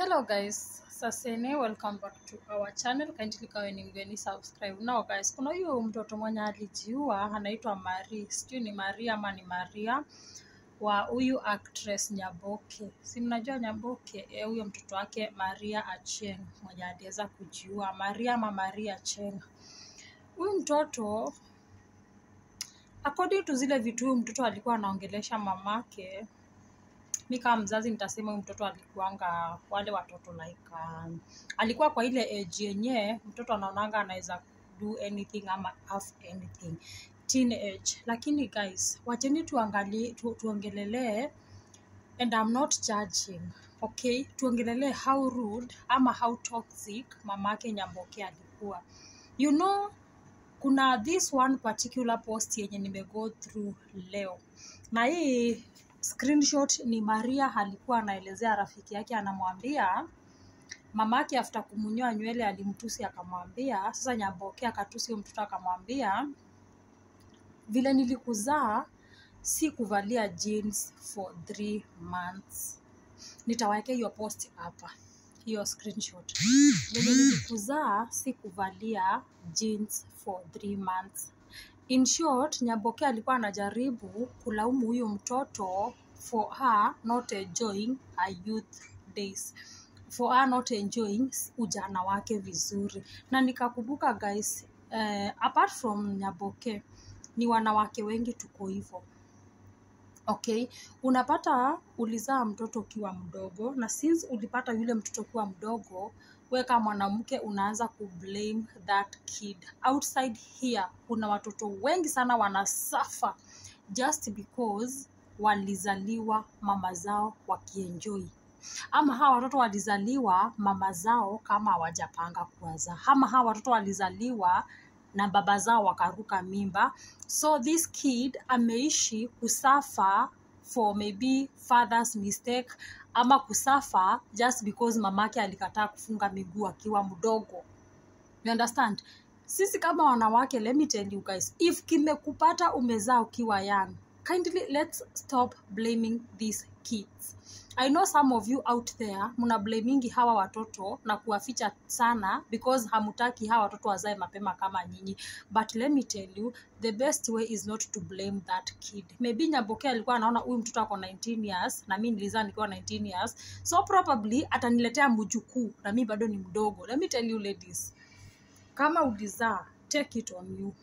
hello guys sasene welcome back to our channel kindly kawe ni mgeni subscribe now guys kuna huyu mtoto mwenye alijiua anaitwa mari sijui ni maria ama ni maria wa huyu actress nyaboke si mnajua nyaboke Eh, huyo mtoto wake maria acheng mwenye aliweza kujiua maria ama maria acheng huyu mtoto according to zile vitu huyu mtoto alikuwa anaongelesha mamake mi kama mzazi nitasema huyu mtoto alikuanga wale watoto like um, alikuwa kwa ile age yenye mtoto anaonanga anaweza do anything ama have anything teenage lakini guys wacheni tuangalie tu, tuongelelee and I'm not judging okay tuongelelee how rude ama how toxic mamake nyamboke alikuwa you know kuna this one particular post yenye nimego through leo na hii screenshot ni maria alikuwa anaelezea rafiki yake anamwambia mamake after kumunyoa nywele alimtusi akamwambia sasa nyamboke akatusi huyo mtoto akamwambia vile nilikuzaa si kuvalia jeans for three months nitawawekea hiyo post hapa hiyo screenshot venye nilikuzaa si kuvalia jeans for three months in short nyaboke alikuwa anajaribu kulaumu huyu mtoto for her not enjoying her youth days for her not enjoying ujana wake vizuri na nikakumbuka guys eh, apart from nyaboke ni wanawake wengi tuko hivyo okay unapata ulizaa mtoto ukiwa mdogo na since ulipata yule mtoto ukiwa mdogo we kama mwanamke unaanza kublame that kid outside here kuna watoto wengi sana wanasafa just because walizaliwa mama zao wakienjoi ama hawa watoto walizaliwa mama zao kama hawajapanga kuwazaa ama hawa watoto walizaliwa na baba zao wakaruka mimba so this kid ameishi kusafa for maybe father's mistake ama kusafa just because mamake alikataa kufunga miguu akiwa mdogo you understand sisi kama wanawake let me tell you guys if kimekupata umezaa ukiwa young kindly let's stop blaming these kids i know some of you out there mna blamingi hawa watoto na kuwaficha sana because hamutaki hawa watoto wazae mapema kama nyinyi but let me tell you the best way is not to blame that kid maybe nyaboke alikuwa anaona huyu mtoto ako 19 years na mi nilizaa nikiwa 19 years so probably ataniletea mjukuu na mi bado ni mdogo let me tell you ladies kama ulizaa take it on you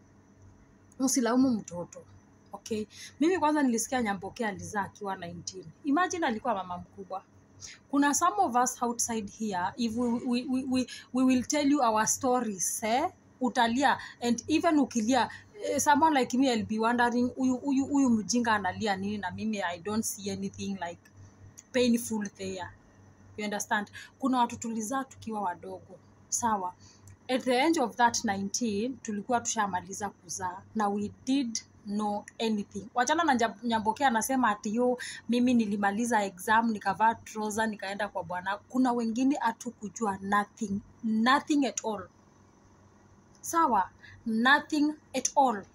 usilaumu mtoto okay mimi kwanza nilisikia nyamboke alizaa akiwa 19 imagine alikuwa mama mkubwa kuna some of us outside here if we, we, we, we, we will tell you our stories eh? utalia and even ukilia eh, someone like me I'll be wondering huyu huyu huyu mjinga analia nini na mimi i don't see anything like painful there you understand kuna watu tulizaa tukiwa wadogo sawa at the end of that 19 tulikuwa tushamaliza kuzaa na we did know anything wachana na Njab- nyamboke anasema ati yo mimi nilimaliza exam nikavaa troza nikaenda kwa bwana kuna wengine hatukujua nothing nothing at all sawa nothing at all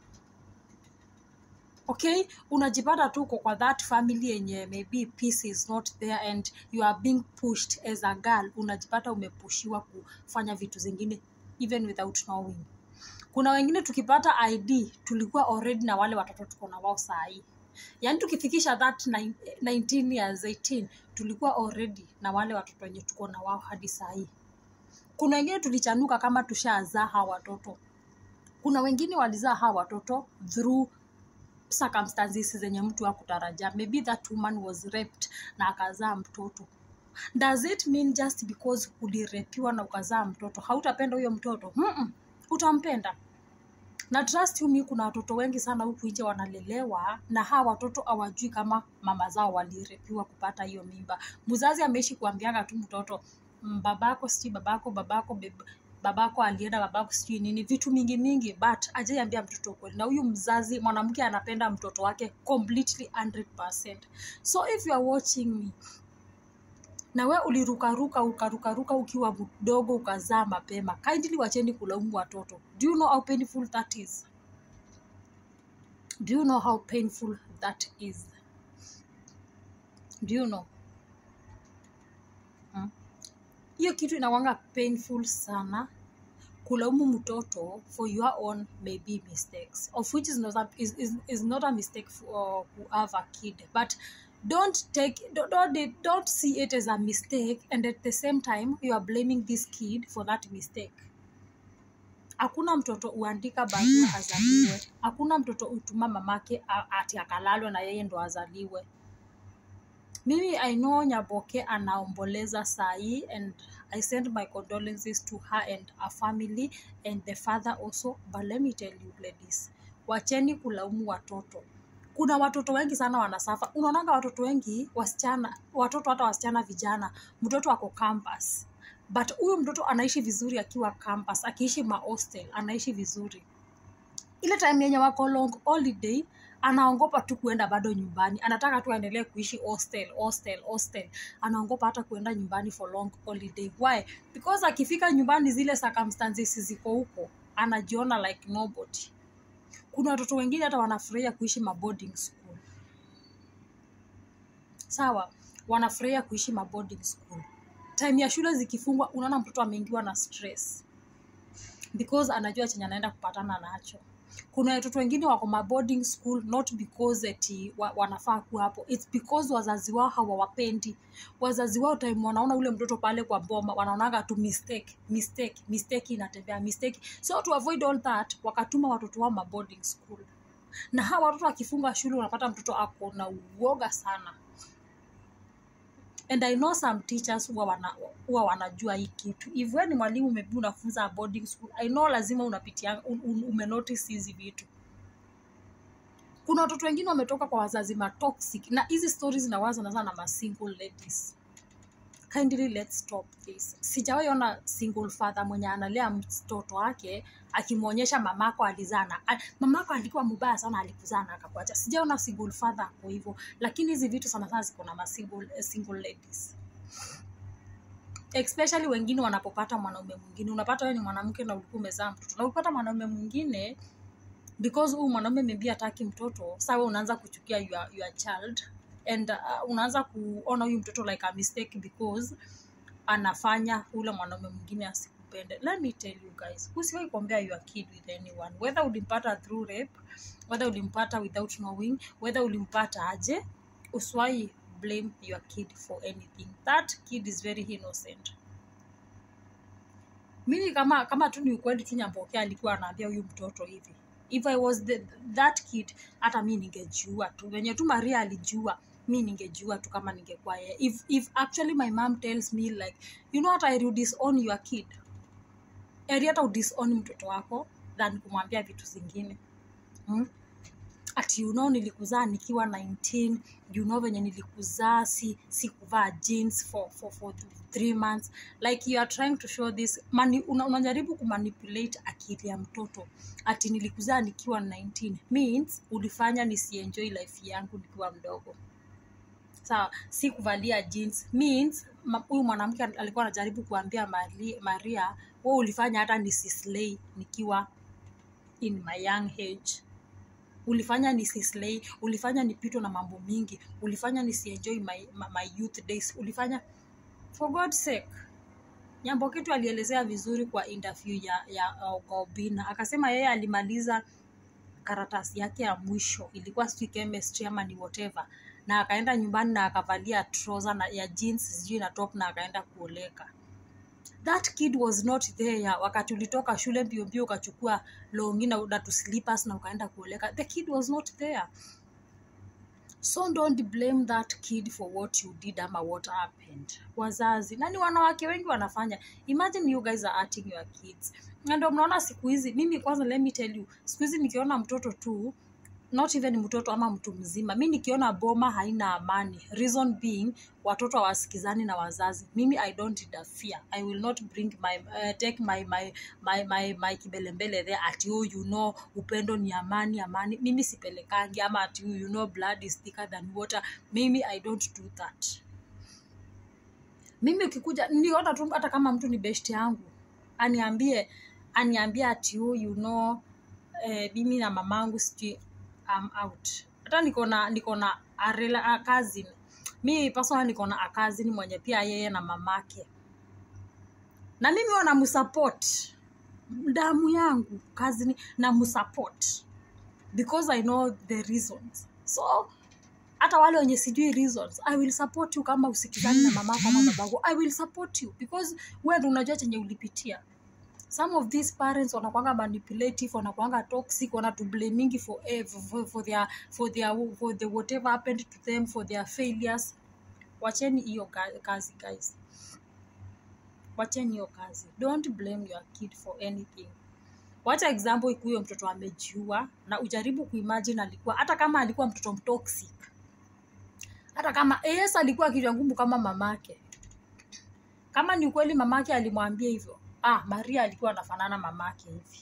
okay unajipata tu uko kwa that family yenye maybe peace is not there and you are being pushed as a girl unajipata umepushiwa kufanya vitu zingine even without knowing kuna wengine tukipata id tulikuwa already na wale watoto tuko na wao sahii yaani tukifikisha that nine- 19 years 18 tulikuwa already na wale watoto wenye tuko na wao hadi sahii kuna wengine tulichanuka kama tushazaa hawa watoto kuna wengine walizaa hawa watoto through circumstances zenye mtu hakutarajia maybe that woman was raped na akazaa mtoto does it mean just because ulirepiwa na ukazaa mtoto hautapenda huyo mtoto Mm-mm, utampenda na trust you me kuna watoto wengi sana huku nje wanalelewa na hawa watoto hawajui kama mama zao walirepiwa kupata hiyo mimba mzazi ameishi kuambianga tu mtoto "Mm, babako sijui babako babako beb- babako alienda babako sijui nini vitu mingi mingi but ajaiambia mtoto ukweli na huyu mzazi mwanamke anapenda mtoto wake completely 100 so if you are watching me na we ulirukaruka ukarukaruka ukiwa mdogo ukazaa mapema kindly wacheni kulaumu watoto do you know how painful that is do you know how painful that is do you know Mm. hiyo kitu inawanga painful sana kulaumu mtoto for your own maybe mistakes of which is not a, is, is, is not a mistake for who have a kid but don't take don't, don't, don't see it as a mistake and at the same time you are blaming this kid for that mistake hakuna mtoto uandika barua azaliwe hakuna mtoto utuma mamake a- ati akalalwe na yeye ndo azaliwe mimi i know nyaboke anaomboleza sahii and i send my condolences to her and her family and the father also but let me tell you ladies wacheni kulaumu watoto kuna watoto wengi sana wanasafa unaonanga watoto wengi wasichana watoto hata wasichana vijana mtoto ako campus but huyu mtoto anaishi vizuri akiwa campus akiishi mahostel anaishi vizuri ile time yenye wako long holiday anaongopa tu kuenda bado nyumbani anataka tu aendelee kuishi hostel hostel hostel anaongopa hata kuenda nyumbani for long holiday why because akifika nyumbani zile circumstances ziko huko anajiona like nobody kuna watoto wengine hata wanafurahia kuishi maboarding school sawa wanafurahia kuishi maboarding school time ya shule zikifungwa unaona mtoto ameingiwa na stress because anajua chenye anaenda kupatana nacho kuna watoto wengine wako ma boarding school not because eti wa, wanafaa kuwa hapo its because wazazi wao hawawapendi wazazi wao time wanaona ule mtoto pale kwa boma wanaonaga tu mistake mistake mistake inatembea mistake so to avoid all that wakatuma watoto wao ma boarding school na hawa watoto akifunga shule unapata mtoto ako na uoga sana and i know some teachers huwa wana, huwa wanajua hii kitu if wewe ni mwalimu maybe unafunza boarding school i know lazima unapitia un, un, umenotice hizi vitu kuna watoto wengine wametoka kwa wazazi matoxic na hizi stories zinawaza na sana ma single ladies kindly let's stop this sijawahi ona single father mwenye analea mtoto wake akimwonyesha mamako alizana A- mamako alikuwa mubaya sana alikuzaa na akakuacha sijaona single father ako hivyo lakini hizi vitu sana sana ziko na ma single, eh, single ladies especially wengine wanapopata mwanaume mwingine unapata wewe ni mwanamke na ulikuwa umezaa mtoto na ukipata mwanaume mwingine because huyu mwanaume maybe hataki mtoto sawa unaanza kuchukia your, your child and uh, unaanza kuona huyu mtoto like a mistake because anafanya ule mwanaume mwingine asikupende let me tell you guys usiwahi kuombea your kid with anyone whether ulimpata through rape whether ulimpata without knowing whether ulimpata aje usiwahi blame your kid for anything that kid is very innocent mimi kama kama tu ni ukweli tu nyambokea alikuwa anaambia huyu mtoto hivi if i was the, that kid hata mi ningejiua tu venye tu maria alijiua mi ningejiua tu kama ningekuwa yeye if, if actually my mom tells me like you know what i will disown your kid eri hata udisown mtoto wako than kumwambia vitu zingine hmm? ati you know nilikuzaa nikiwa 19 you know venye nilikuzaa si si kuvaa jeans for, for, for three months like you are trying to show this mani, una, unajaribu kumanipulate akili ya mtoto ati nilikuzaa nikiwa 19 means ulifanya nisienjoy life yangu nikiwa mdogo sawa si kuvalia jeans means ma- huyu mwanamke alikuwa anajaribu kuambia Mari- maria we ulifanya hata nisislay nikiwa in my young age ulifanya nisislay ulifanya nipitwe na mambo mingi ulifanya nisienjoy my, my, my youth days ulifanya for god's sake nyambo kitu alielezea vizuri kwa interview ya, ya uh, Obina akasema yeye alimaliza karatasi yake ya mwisho ilikuwa sijui chemistry ama ni whatever na akaenda nyumbani na akavalia trouser na ya jeans sijui na top na akaenda kuoleka that kid was not there wakati ulitoka shule mbio mbio ukachukua longi na na tu slippers na ukaenda kuoleka the kid was not there so don't blame that kid for what you did ama what happened wazazi nani wanawake wengi wanafanya imagine you guys are hurting your kids na ndio mnaona siku hizi mimi kwanza let me tell you siku hizi nikiona mtoto tu not even mtoto ama mtu mzima mi nikiona boma haina amani reason being watoto hawasikizani na wazazi mimi i don't interfere i will not bring my uh, take my my my my, my kibelembele there ati oh, you know upendo ni amani amani mimi sipelekangi ama ati oh, you know blood is thicker than water mimi i don't do that mimi ukikuja niona tu hata kama mtu ni best yangu aniambie aniambie ati oh, you know eh, mimi na mamangu sijui I'm out hata niko na niko na a rela- a cousin mi personal niko na akazini mwenye pia yeye na mamake na mimi huwa namsupport damu yangu kazini namsupport because i know the reasons so hata wale wenye sijui reasons i will support you kama usikizani na mamako ama babangu i will support you because wewe ndo unajua chenye ulipitia some of these parents wanakwanga manipulative wanakwanga toxic wanatublamingi for, eh, for, for, their, for, their, for the whatever happened to them for their failures wacheni hiyo ka- kazi guys wacheni hiyo kazi don't blame your kid for anything wacha example ikuyo mtoto amejiua na ujaribu kuimagine alikuwa hata kama alikuwa mtoto mtoxic hata kama yes alikuwa kichwa ngumu kama mamake kama ni ukweli mamake alimwambia hivyo ah maria alikuwa anafanana mamake hivi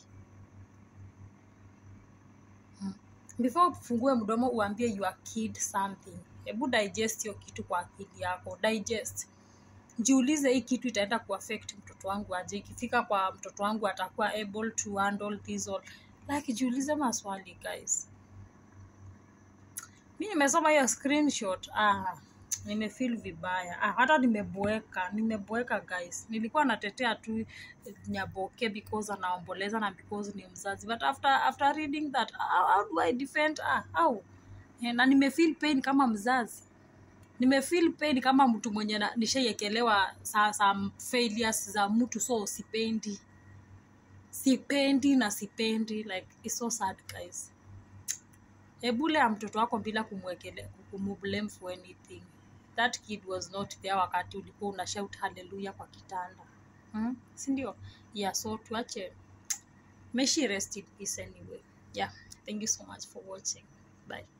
Hmm. before ufungue mdomo uambie your kid something hebu digest hiyo kitu kwa akili yako digest jiulize hii kitu itaenda kuaffect mtoto wangu aje ikifika kwa mtoto wangu atakuwa able to handle this all like jiulize maswali guys mi nimesoma hiyo screenshot ah, nimefeel vibaya ah, hata nimeboeka nimeboeka guys nilikuwa natetea tu nyaboke because anaomboleza na because ni mzazi but after after reading that how, how do i defend ah, how Eh, na nimefeel pain kama mzazi nimefeel pain kama mtu mwenye na- nishaiekelewa sa, some failures za mtu so sipendi sipendi na sipendi like it's so sad guys ebulea mtoto wako bila kumwekele kumublame for anything that kid was not there wakati ulikuwa una shout haleluya kwa kitanda hmm? sindio yeah so tuache may she rest in peace anyway yeah thank you so much for watching bye